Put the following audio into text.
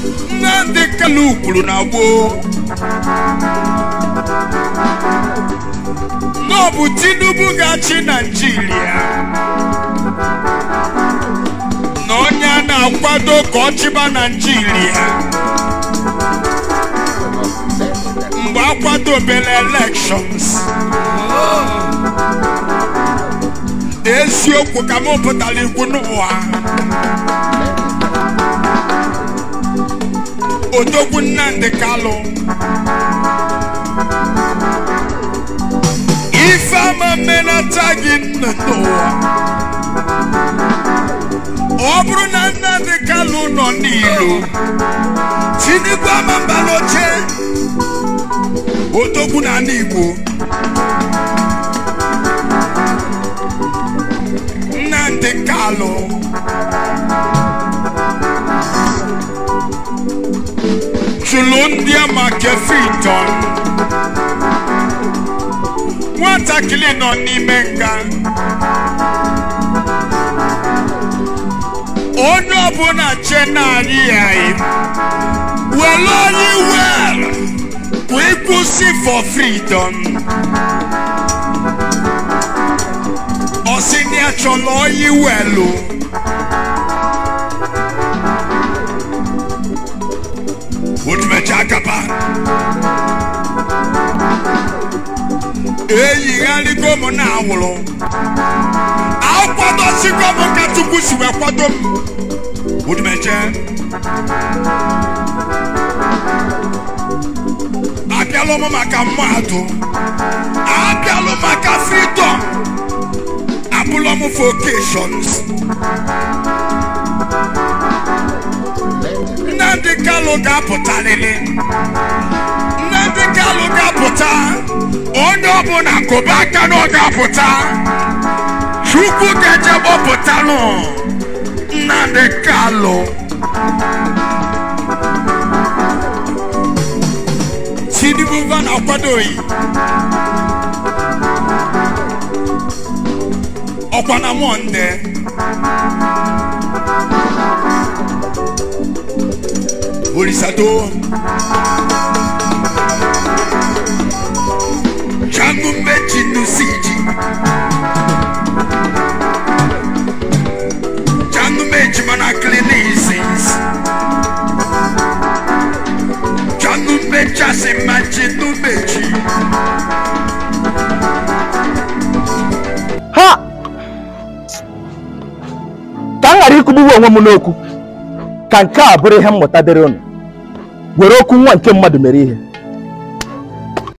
Nnamdi Kanu kwuru na gboo na ọ bụ Tinubu ga-achị Naịjirịa na onye a na-akwado ka ọ chịba Naịjirịa mgbe a kwadobere elections eziokwu ka m pụtara ikwu n'ụwa odogwu Nnamdi Kalụ ife ama mmenata gị nọ n'ụwa ọ bụrụ na Nnamdi Kalụ nọ n'ilo Tinubu ama mba n'oche odogwu na ala Igbo Nnamdi Kalụ chụlụ ndị ama kefiton nwatakịrị nọ n'ime nga onye ọbụla che narị ya were onye wel bụ ịkwụsị for freedom ọsị na ya chọrọ onye welu otumecha akapa eyigharịgo m na awụrụ akwadosigo m ka Chukwu si wee kwado m otumeche abịalụ m maka mmadụ abịalụ maka freedom abụlọ m vocations Nnamdi Kalụ ga-apụtarịrị Nnamdi Kalụ ga-apụta onye ọbụla kụba aka na ọ ga-apụta Chukwu ga-eje gbọpụtanụ Nnamdi Kalụ Tinubu va na-akwadoghị ọkwa na Mọnde Orisado changu mechi nusiji changu mechi mana clinicians changu mechi asimachi numechi ha ka m ghara ikwugbuwe onwe m n'okwu ka nke a bụrụ ihe mmụta dịrị unu were okwu nwa nke mmadụ mere ihe